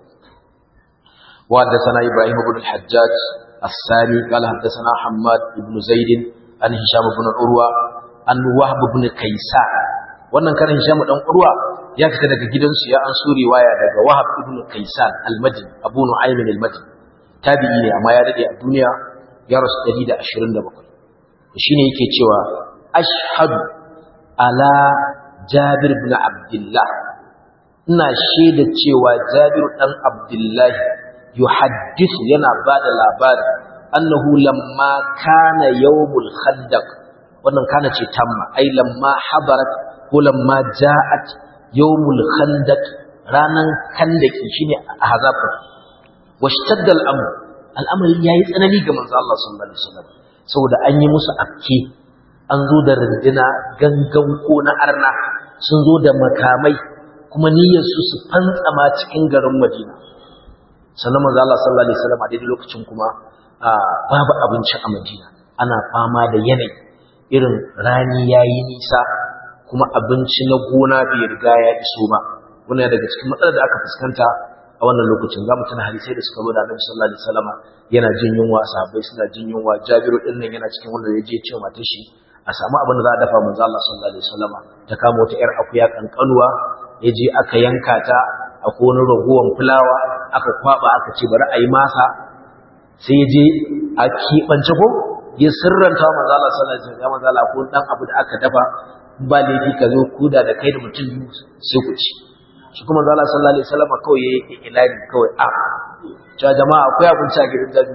wa haddathana Ibrahim ibn al-Hajjaj الثاني قال حدثنا حماد بن زيد عن هشام بن عروة عن وهب بن كيسان wannan karin Hisham dan Urwa ya fita daga gidansu ya an suri waya daga Wahab ibn Kaysan al-Madini Abu Nu'aym al-Madini tabi'i ne amma ya dade a duniya ya rasu 127 shine yake cewa ashhadu ala Jabir ibn Abdullah ina shaida cewa Jabir dan Abdullah yuhaddithu yana bada labari annahu lamma kana yawmul khandaq wannan kana ce tamma ai lamma habarat ko lamma ja'at yawmul khandaq ranan khandaki shine ahzab washtadda al-amr al'amari yayi tsanani ga manzo Allah sallallahu alaihi wasallam saboda an yi musu afke an zo da rindina gangan ko na arna sun zo da makamai kuma niyyar su su fantsama cikin garin Madina sannan manzo Allah sallallahu alaihi wasallam a daidai lokacin kuma babu abinci a Madina ana fama da yanayi irin rani yayi nisa kuma abinci na gona bai riga ya iso ba wannan daga cikin matsalar da aka fuskanta a wannan lokacin zamu tuna hadisai da suka zo da Annabi sallallahu alaihi wasallam yana jin yunwa sahabbai suna jin yunwa Jabiru din nan yana cikin wanda ya je ce matar shi a samu abin da za a dafa manzo Allah sallallahu alaihi wasallam ta kama wata yar akuya kankanuwa ya je aka yanka ta a wani ragowan fulawa aka kwaba aka ce bari a yi masa sai ya je a keɓance ko ya sirranta manzo Allah sallallahu alaihi wasallam ya manzo Allah ko dan abu da aka dafa ba laifi ka zo kuda da kai da mutum biyu sai ku ci shi kuma zala sallallahu alaihi wasallam kawai yayi ilani kawai a cewa jama'a akwai abinci a gidan jabi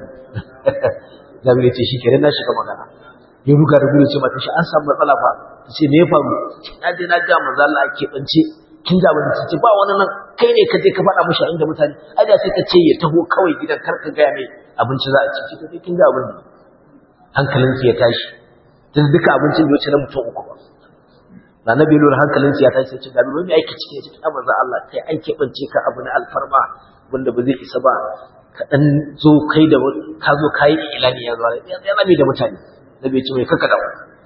jabi ya ce shi kenan na shiga magana ya ruga da gudu ce mata shi an samu matsala fa ta ce me ya faru na je na ga manzo Allah ke bance kin ga abin ce ba wani nan kai ne ka je ka faɗa mishi a inda mutane ai da sai ka ce ya taho kawai gidan kar ka ga mai abinci za a ci ki kai kin ga abin da hankalinki ya tashi tun duka abincin bai wuce na mutum uku ba na nabi lura hankalinsu ya tashi ce gabi wani aiki cikin cikin abin za Allah kai an keɓance ka abu na alfarma wanda ba zai isa ba ka ɗan zo kai da ka zo ka yi ilani ya zo ya zame da mutane nabi ce mai kaka da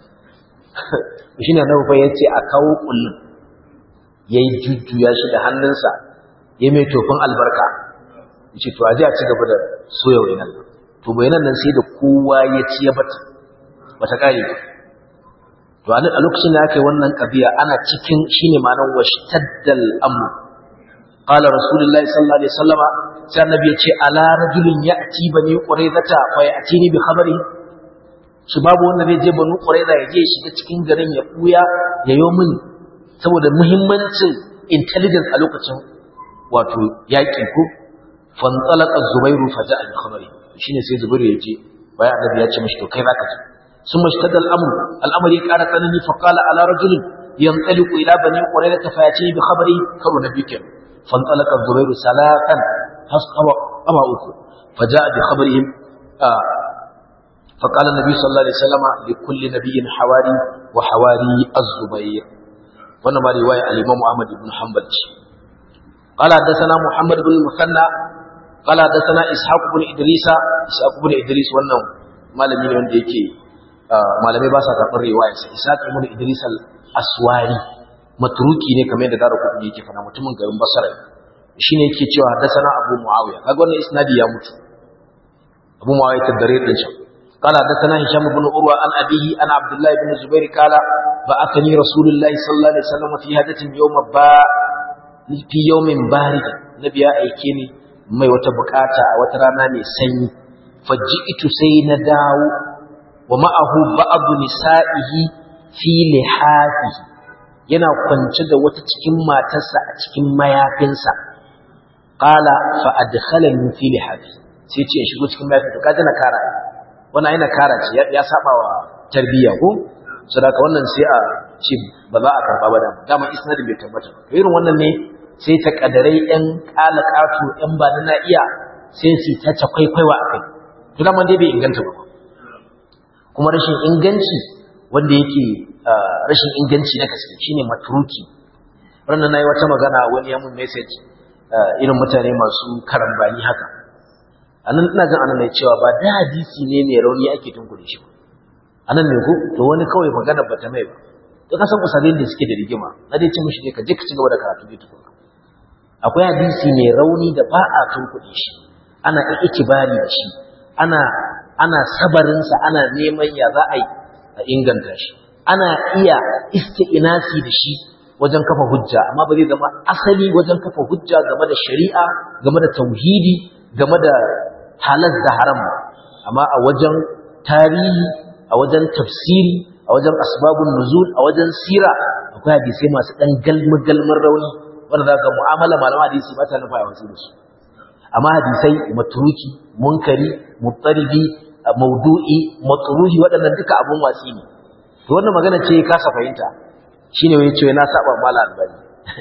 shi ne nabi ya ce a kawo kullum ya yi jujjuya shi da hannunsa ya mai tofin albarka ya ce to a je a ci gaba da soya wainan to wainan nan sai da kowa ya ci ya bata bata kare ba to a lokacin da aka yi wannan kabiya ana cikin shine ma'anar washtaddal amr qala rasulullahi sallallahu alaihi wasallama sai annabi ya ce ala rajulin ya'ti bani quraizata fa ya'tini bi khabari shi babu wanda zai je bani quraiza ya je shiga cikin garin ya buya ya yo min saboda muhimmancin intelligence a lokacin wato yaƙi ko fantalaka zubairu faja'a bi khabari shine sai zubairu ya je bayan annabi ya ce mishi to kai zaka je ثم اشتد الأمر الأمر يقال تنني فقال على رجل ينطلق إلى بني قريظة فيأتيه بخبره كرو نبيك فانطلق الزبير ثلاثا فاسقوا أما أكو فجاء بخبرهم آه فقال النبي صلى الله عليه وسلم لكل نبي حواري وحواري الزبير ونما رواية الإمام أحمد بن حنبل قال حدثنا محمد بن المثنى قال حدثنا إسحاق بن إدريس إسحاق بن إدريس wannan malami ne wanda yake malamai ba sa karɓar riwayarsa Isaac ibn Idris al-Aswari matruki ne kamar yadda Daru Kutni yake fara mutumin garin Basra shine yake cewa haddathana Abu Muawiya kaga wannan isnadi ya mutu Abu Muawiya tadare din shi قال حدثنا هشام بن عروة عن أبيه عن عبد الله بن الزبير قال بعثني رسول الله صلى الله عليه وسلم في هدة يوم با في يوم بارد نبي أيكيني mai wata bukata a wata rana mai sanyi faji'tu sai na dawo wa ma'ahu ba'du nisa'ihi fi lihafihi yana kwance da wata cikin matarsa a cikin mayafinsa qala fa adkhalani fi lihafi sai ce shigo cikin mayafin to kaje na kara wannan yana kara ce ya saba wa tarbiyya ko saboda wannan sai a ce ba za a karba ba da dama isnadin bai tabbata irin wannan ne sai ta kadarai yan kala katu yan ba na iya sai su ta ta kwaikwaiwa akai to dama dai bai inganta ba kuma rashin inganci wanda yake rashin inganci na gaske shine matruki ranar nayi wata magana wani ya mun message irin mutane masu karambani haka anan ina jin anan ne cewa ba da hadisi ne mai rauni ake tunkure shi anan ne ko to wani kawai magana bata mai ba to ka san usalin da suke da rigima na dai ce mishi ne ka je ka ci gaba da karatu ne tukuna akwai hadisi mai rauni da ba a tunkuɗe shi ana ikibari da shi ana ana sabarinsa ana neman ya za a yi a inganta shi ana iya isti'inasi da shi wajen kafa hujja amma ba zai zama asali wajen kafa hujja game da shari'a game da tauhidi game da halal da haram amma a wajen tarihi a wajen tafsiri a wajen asbabun nuzul a wajen sira akwai hadisai masu dan galmi galmin rauni wanda za ga mu'amala malama hadisi ba ta nufa a wasu da su amma hadisai matruki munkari muttaribi maudu'i matruhi waɗannan duka abun wasi ne to wannan magana ce kasa fahimta shine wai ce na saba mala albani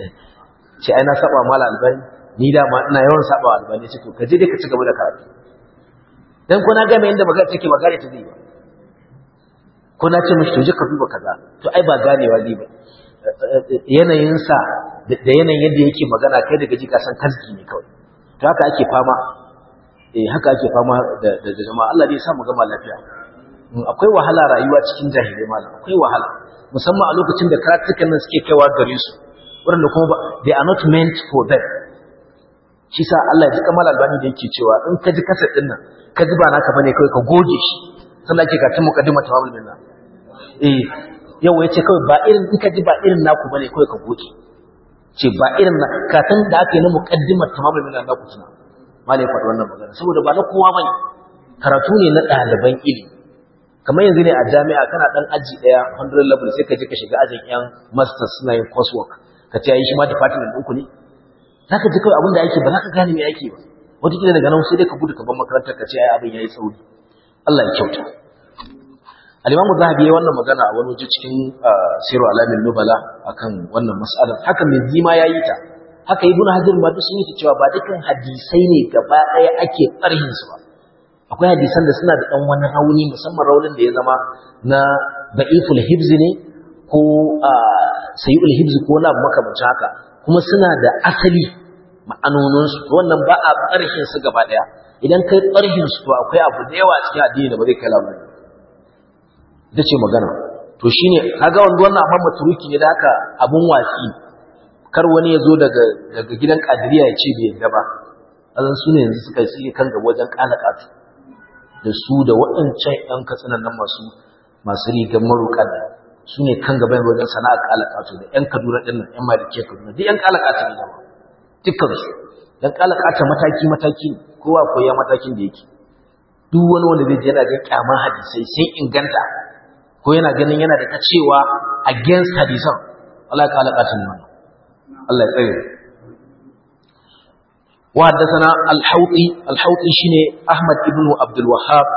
ce ai na saba mala albani ni da ma ina yawan saba albani ce to ka je dai ka ci gaba da karatu dan ko na ga mai inda magana take magana ta zai ba ko na ce mishi to je ka duba kaza to ai ba ganewa zai ba yanayinsa da yanayin yadda yake magana kai daga ji ka san kalki ne kawai to haka ake fama eh haka ake fama da da jama'a Allah zai sa mu gama lafiya akwai wahala rayuwa cikin jahilai malam akwai wahala musamman a lokacin da karatukan nan suke kaiwa gare su wanda kuma they are not meant for them shi sa Allah ya ji kamar albani da yake cewa in ka ji kasar din nan ka ji ba naka bane kawai ka goge shi sannan ake ka tun muqaddima tamamul minna eh yau yace kawai ba irin in ka ji ba irin naku bane kawai ka goge ce ba irin na katan da aka yi na muqaddimar tamamul minna na ku tuna malai faɗi wannan magana saboda ba na kowa bane karatu ne na ɗaliban ilimi kamar yanzu ne a jami'a kana dan aji daya 100 level sai ka je ka shiga ajin yan masters suna yin coursework ka ce yi shi ma department ɗinku ne zaka ji kawai abin da ake ba za ka gane me ake ba wata kila daga nan sai dai ka gudu ka bar makarantar ka ce ai abin yayi tsauri Allah ya kyauta al-Imam Zahabi yayi wannan magana a wani waje cikin Siru Alamin Nubala akan wannan mas'alar haka mai zima yayi ta haka Ibn Hajar ma duk sun yi cewa ba dukkan hadisai ne gaba ɗaya ake tsarhin su ba akwai hadisan da suna da ɗan wani rauni musamman raunin da ya zama na da'iful hibzi ne ko sayi'ul hibzi ko na makamancin haka kuma suna da asali ma'anoninsu wannan ba a ƙarshen su gaba ɗaya idan kai ƙarshen su to akwai abu da yawa cikin addini da ba zai kai labari ita ce magana to shine kaga wanda wannan amma maturuki ne da haka abun wasi kar wani ya zo daga daga gidan kadiriya ya ce bai yarda ba azan su ne yanzu suka yi kan gaba wajen kalakatu da su da waɗancan ‘yan katsinan nan masu masu rigar maruƙan su ne kan gaban wajen sana'ar kalakatu da yan kaduna ɗin nan yan malike kaduna duk yan kalakatu ne zama dukkan su dan kalakata mataki mataki kowa koya matakin da yake duk wani wanda zai je yana ga kyama hadisai sai inganta ko yana ganin yana da ta cewa against hadisan Allah ka halaka tun wannan Allah ya tsare wa haddathana al-hawti al-hawti shine Ahmad ibn Abdul Wahhab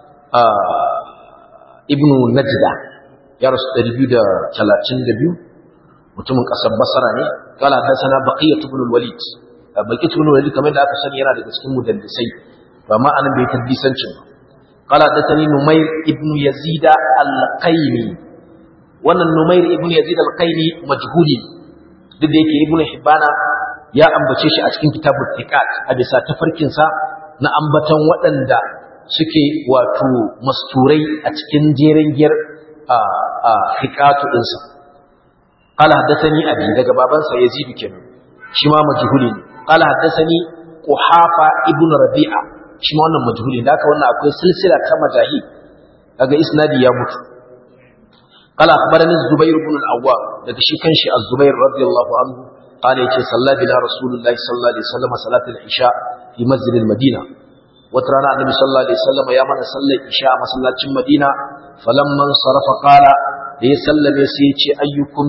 ibn Najda ya rasu 232 mutumin kasar Basra ne kala haddathana Baqiyat ibn al-Walid Baqiyat ibn al-Walid kamar da aka sani yana daga cikin mudaddisai ba ma anan bai tadbisancin ba قال حدثني نمير ابن يزيد القيني wannan Numair ibn Yazid al-Qaini majhuli duk da yake ibn Hibbana ya ambace shi a cikin kitabut Thiqat a bisa tafarkin sa na ambatan waɗanda suke wato masturai a cikin jeren giyar a a Thiqatu din sa qala haddathani abi daga baban sa Yazid kenan shi ma majhuli ne qala haddathani Quhafa ibn Rabi'a shi ma wannan majhuli da haka wannan akwai silsila ta majahi daga isnadi ya mutu qala akhbarani zubair ibn al-awwam daga shi kanshi az-zubair radiyallahu anhu qala yace salla bina rasulullahi sallallahu alaihi wasallam salatul isha fi masjid al-madina wata rana annabi sallallahu alaihi wasallam ya mana sallar isha a masallacin madina falamman sarafa qala da ya sallame sai ya ce ayyukum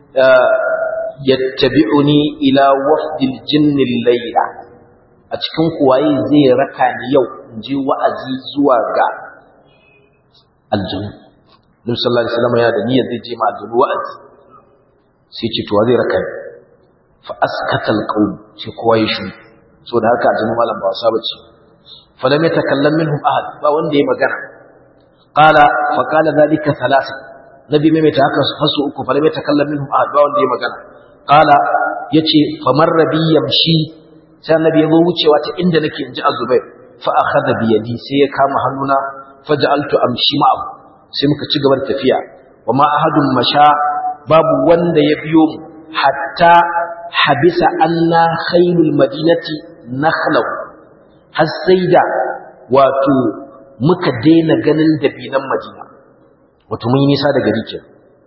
yattabi'uni ila wafdil jinni al-layla a cikin kuwaye zai raka ni yau in je wa'azi zuwa ga aljanu Nabi sallallahu alaihi wasallam ya da niyyar zai je ma aljanu wa'azi sai ce to zai raka ni fa askata alqawm sai kowa ya shi so da haka aljanu malam ba wasa bace fa lam yatakallam minhum ahad ba wanda ya magana qala fa qala dhalika thalatha nabi mai ta haka fasu uku fa lam yatakallam minhum ahad ba wanda ya magana qala yace famarra bi yamshi sai annabi ya zo wucewa ta inda nake inji azubair fa akhadha bi yadi sai ya kama hannuna faj'altu amshi ma'ahu sai muka ci gaba da tafiya wa ma ahadun masha babu wanda ya biyo mu hatta habisa anna khairul madinati nakhlahu har sai da wato muka daina ganin dabinan madina wato mun yi nisa daga rikin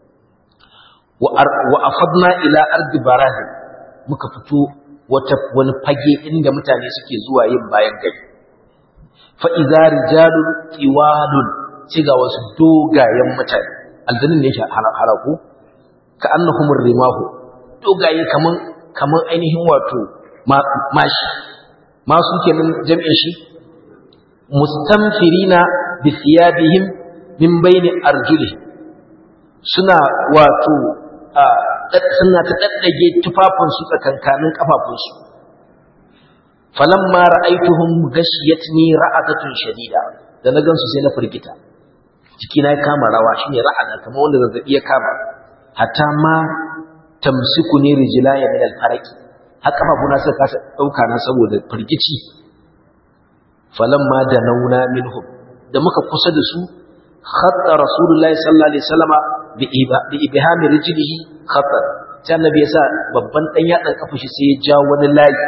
wa afadna ila ardi barazil muka fito wata wani fage inda mutane suke zuwa yin bayan gari fa idza rijalun qiwalun ga wasu dogayen mutane aljannin ne yake haraku ka annahumur rimahu dogaye kaman kaman ainihin wato mashi masu kenan jami'in shi mustamfirina bi thiyabihim min bayni arjulihim suna wato suna ta daddage tufafinsu tsakankanin kafafunsu falamma ra'aituhum ghashiyatni ra'adatun shadida da na gansu sai na firgita jikina ya kama rawa shine ra'ada kamar wanda zazzabi ya kama hatta ma tamsikuni rijlaya min al-faraqi har kafafuna suka kasa dauka na saboda firgici falamma da nauna minhum da muka kusa da su khatta rasulullahi sallallahu alaihi wasallama bi ibhami rijlihi khatta sai annabi ya sa babban dan yatsan kafa shi sai ya ja wani layi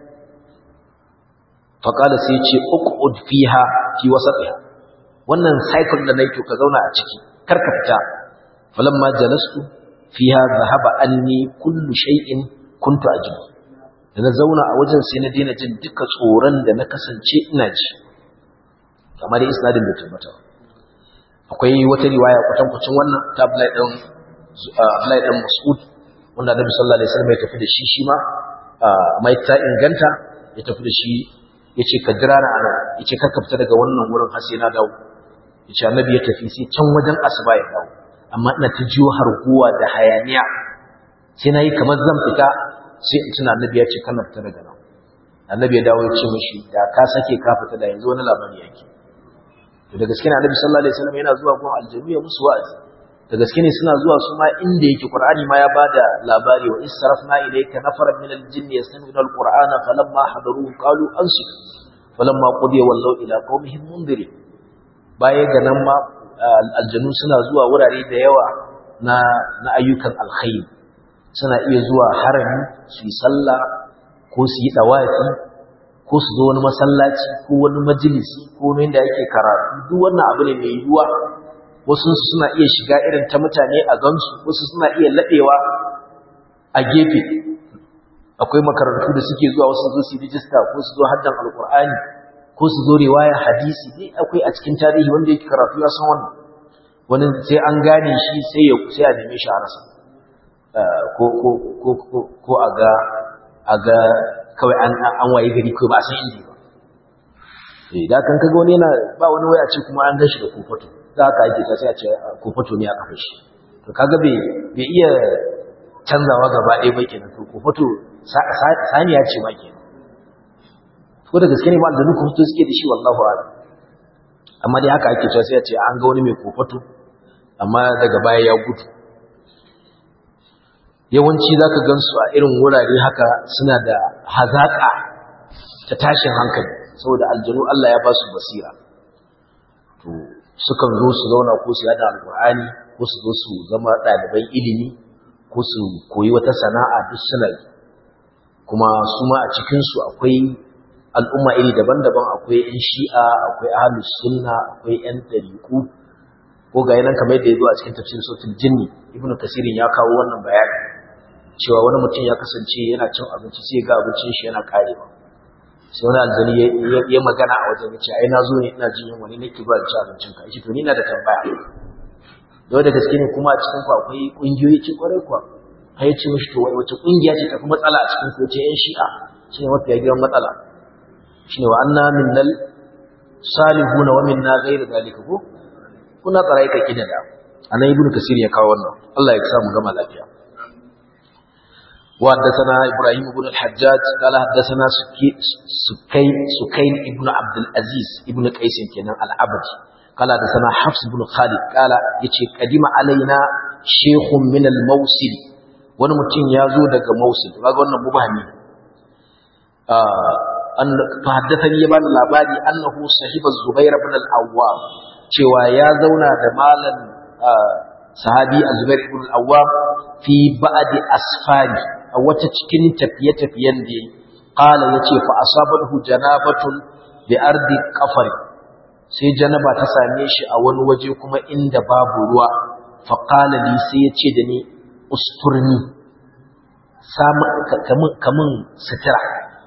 fa qala sai ya ce uqud fiha fi wasatiha wannan cycle da nayi to ka zauna a ciki kar ka fita falamma jalastu fiha dhahaba anni kullu shay'in kuntu ajibu da na zauna a wajen sai na daina jin duka tsoron da na kasance ina ji kamar isnadin da tabbata akwai wata riwaya kwatankwacin wannan ta Abdullahi dan Abdullahi dan Mas'ud wanda Annabi sallallahu alaihi wasallam ya tafi da shi shi ma mai ta inganta ya tafi da shi yace ka jira na ana yace kar ka fita daga wannan wurin har sai na dawo yace Annabi ya tafi sai can wajen asuba ya dawo amma ina ta jiyo harguwa da hayaniya sai na yi kamar zan fita sai in tuna Annabi ya ce kana fita daga nan Annabi ya dawo ya ce mishi da ka sake ka fita da yanzu wani labari yake to da gaske ne annabi sallallahu alaihi wasallam yana zuwa gun aljami ya musu wa'azi da gaske ne suna zuwa su ma inda yake qur'ani ma ya bada labari wa israfna ilayka nafaran min aljinni yastami'una alqur'ana falamma hadaruhu qalu ansitu falamma qudiya wallaw ila qaumihim mundirin baya ga nan ma aljanu suna zuwa wurare da yawa na na ayyukan alkhairi suna iya zuwa harami su yi sallah ko su yi dawafi ko su zo wani masallaci ko wani majalisi ko wani da yake karatu duk wannan abu ne mai yiwuwa wasu suna iya shiga irin ta mutane a gansu wasu suna iya laɗewa a gefe akwai makarantu da suke zuwa wasu zo su rijista ko su zo haddan alkur'ani ko su zo riwaya hadisi dai akwai a cikin tarihi wanda yake karatu ya san wannan wani sai an gane shi sai ya sai a neme shi a rasa ko ko ko ko ko a ga a ga kawai an an waye gari ko ba a san inda ba eh da kan kaga wani yana ba wani waya ce kuma an gashi da kofato za ka ake ta sai a ce kofato ne a kafa shi to kaga bai bai iya canzawa gaba ɗaya ba kenan to kofato saniya ce ma kenan ko da gaske ne ba da nuku to suke da shi wallahu a'lam amma dai haka ake cewa sai a ce an ga wani mai kofato amma daga baya ya gudu yawanci zaka gansu a irin wurare haka suna da hazaka ta tashin hankali saboda aljanu Allah ya ba su basira to sukan zo su zauna ko su yada alqur'ani ko su zo su zama ɗaliban ilimi ko su koyi wata sana'a duk suna yi kuma su ma a cikinsu akwai al'umma iri daban-daban akwai 'yan shi'a akwai ahalus sunna akwai 'yan ɗariƙu ko ga yanan kamar yadda ya zo a cikin tafsir sautin jinni ibnu kasirin ya kawo wannan bayani cewa wani mutum ya kasance yana cin abinci sai ga abincin shi yana karewa sai wani aljani ya magana a wajen ya ce ai na zo ne ina jin yunwa ne nake ba ci abincin ka yace to ni na da tambaya dole da gaske ne kuma a cikin ku akwai kungiyoyi ce kwarai kuwa har ya ce mishi to wace kungiya ce tafi matsala a cikin ku ce yan shi'a shine mafiya girman matsala shine wa anna minnal salihuna wa minna ghayr zalika ko kuna tsarai ka kidada anan ibnu kasir ya kawo wannan Allah ya sa mu gama lafiya وحدثنا إبراهيم بن الحجاج قال حدثنا سكين سكين ابن عبد العزيز ابن قيس كان العبدي قال حدثنا حفص بن خالد قال يتي قدم علينا شيخ من الموصل wani mutum ya zo daga Mosul kaga wannan mubahami an fa haddathani ya bani labari annahu sahiba Zubair ibn al-Awwam cewa ya zauna da malam sahabi Zubair ibn al-Awwam fi ba'd asfari a wata cikin tafiye-tafiyen da yayi qala yace fa asabahu janabatun bi ardi qafari sai janaba ta same shi a wani waje kuma inda babu ruwa fa qala li sai yace da ni usturni kamun sutura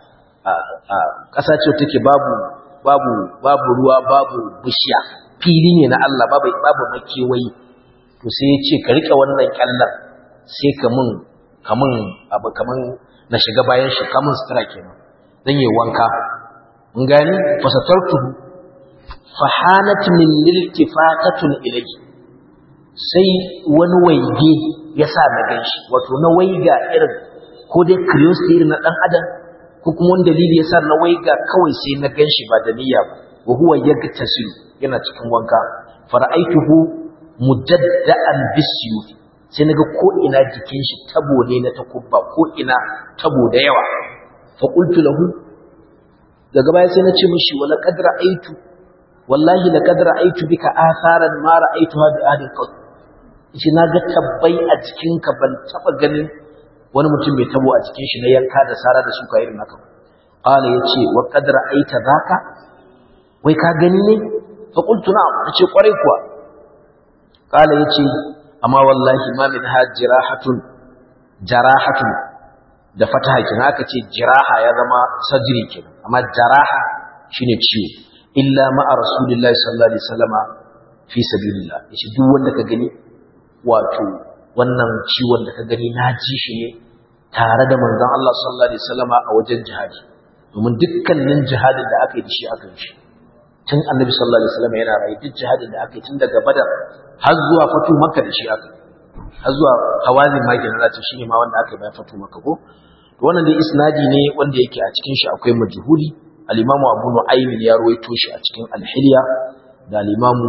ƙasa ce take babu babu babu ruwa babu bishiya fili ne na Allah babu babu makewayi to sai ya ce ka rike wannan kyallar sai kamun kamun abu kaman na shiga bayan shi kamun sutura kenan dan yi wanka mun gani fasatartuhu fahanat min liltifatatun ilayhi sai wani waige ya sa na ganshi wato na waiga irin ko dai curiosity irin na dan adam ko kuma wani dalili ya sa na waiga kawai sai na ganshi ba da niyya ba wa huwa yagtasil yana cikin wanka fara'aituhu mujadda'an bisyuf sai naga ko ina jikin shi tabo ne na takubba ko ina tabo da yawa fa qultu lahu daga baya sai na ce mishi wala qad ra'aitu wallahi laqad ra'aitu bika atharan ma ra'aituha bi ahli qad shi naga tabbai a jikinka ban taba ganin wani mutum mai tabo a cikin shi na yanka da sara da suka irin haka qala yace wa qad ra'aita zaka wai ka gani ne fa qultu na'am nace kwarai kuwa qala yace amma wallahi ma min hajirahatun jarahatun da fataha kin haka ce jiraha ya zama sajiri kenan amma jaraha shine ciwo illa ma'a rasulillahi sallallahu alaihi wasallama fi sabilillah yace duk wanda ka gani wato wannan ciwon da ka gani na ji shi ne tare da manzon Allah sallallahu alaihi wasallama a wajen jihadi domin dukkanin jihadin da aka yi da shi aka yi shi tun annabi sallallahu alaihi wasallama yana rayu duk jihadin da aka yi tun daga badar har zuwa fatu makka da shi aka har zuwa hawazin ma kenan zata shine ma wanda aka yi bayan fatu makka ko to wannan dai isnadi ne wanda yake a cikin shi akwai majhuli al-imamu abu nu'aym ya ruwaito shi a cikin al-hilya da al-imamu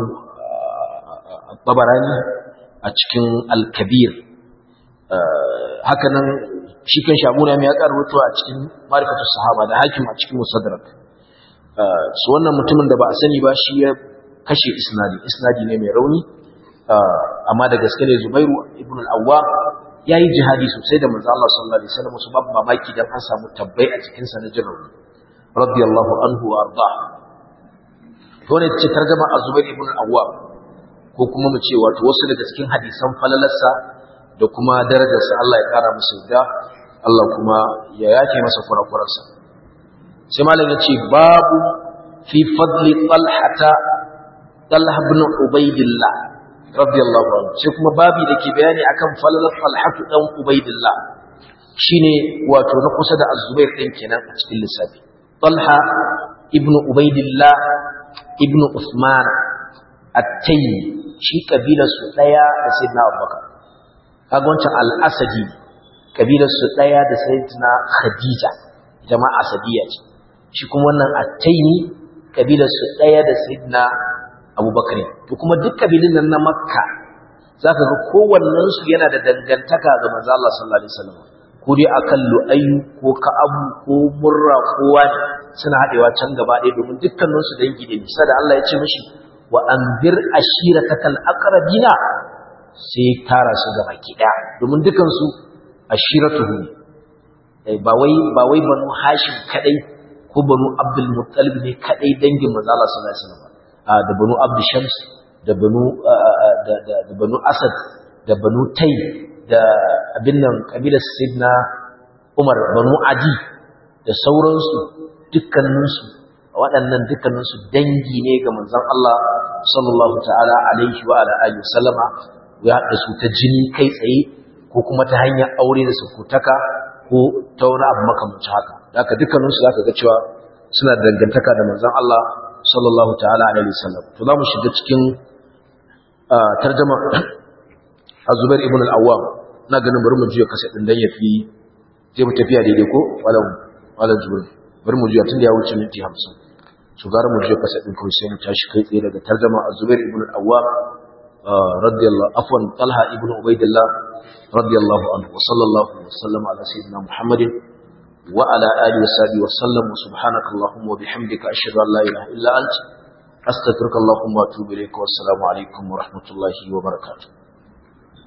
tabarani a cikin al-kabir haka nan shi kan shamuna mai ya karuwato a cikin marifatu sahaba da hakim a cikin musaddarak su wannan mutumin da ba a sani ba shi ya kashe isnadi isnadi ne mai rauni amma da gaske ne Zubairu ibn al-Awwam yayi jihadi sosai da manzo Allah sallallahu alaihi wasallam su babu mamaki dan an samu tabbai a cikin sa na jirawi radiyallahu anhu wa arda to ne ce tarjuma az-Zubair ibn al-Awwam ko kuma mu ce wato wasu daga cikin hadisan falalarsa da kuma darajarsa Allah ya kara musu da Allah kuma ya yafe masa kurakurarsa sai malam ya ce babu fi fadli talhata talha ibn ubaidillah radiyallahu anhu sai kuma babi da ke bayani akan falalar talhatu dan ubaidillah shine wato na kusa da az-zubair din kenan a cikin lissafi talha ibn ubaidillah ibn usman at-tayyi shi kabilar su daya da sayyidina abubakar kaga wancan al-asadi kabilar su daya da sayyidina khadija ita ma asadiya ce shi kuma wannan at-tayyi kabilar su daya da sayyidina abubakar to kuma duk kabilun nan na makka zaka ga kowannen su yana da dangantaka ga manzo Allah sallallahu alaihi wasallam ko dai akan lu'ayyu ko ka'abu ko murra ko wani suna hadewa can gaba ɗaya domin dukkanin su dangi ne sai da Allah ya ce mishi wa anzir ashiratakal aqrabina sai tara su gaba ki daya domin dukan su ashiratuhu ba wai ba wai banu hashim kadai ko banu abdul muttalib ne kadai dangin manzo Allah sallallahu alaihi wasallam da banu abdu shams da banu da banu asad da banu tai da abin nan kabilar sidna umar banu adi da sauransu dukkaninsu waɗannan dukkaninsu dangi ne ga manzon Allah sallallahu ta'ala alaihi wa ala alihi sallama ya haɗa su ta jini kai tsaye ko kuma ta hanyar aure da sukutaka ko ta wani abu makamancin haka haka dukkaninsu zaka ga cewa suna dangantaka da manzon Allah sallallahu ta'ala alaihi wasallam to za mu shiga cikin tarjama Az-Zubair ibn al-Awwam na ganin bari mu juya kasa din dan yafi sai mu tafiya daidai ko walau walau Zubair bari mu juya tunda ya wuce minti 50 to gara mu juya kasa din kawai sai mu tashi kai tsaye daga tarjama Az-Zubair ibn al-Awwam radiyallahu afwan Talha ibn Ubaidillah radiyallahu anhu wa sallallahu wa sallama ala sayyidina Muhammadin وعلى آله وصحبه وسلم وسبحانك اللهم وبحمدك أشهد أن لا إله إلا أنت أستغفرك اللهم وأتوب إليك والسلام عليكم ورحمة الله وبركاته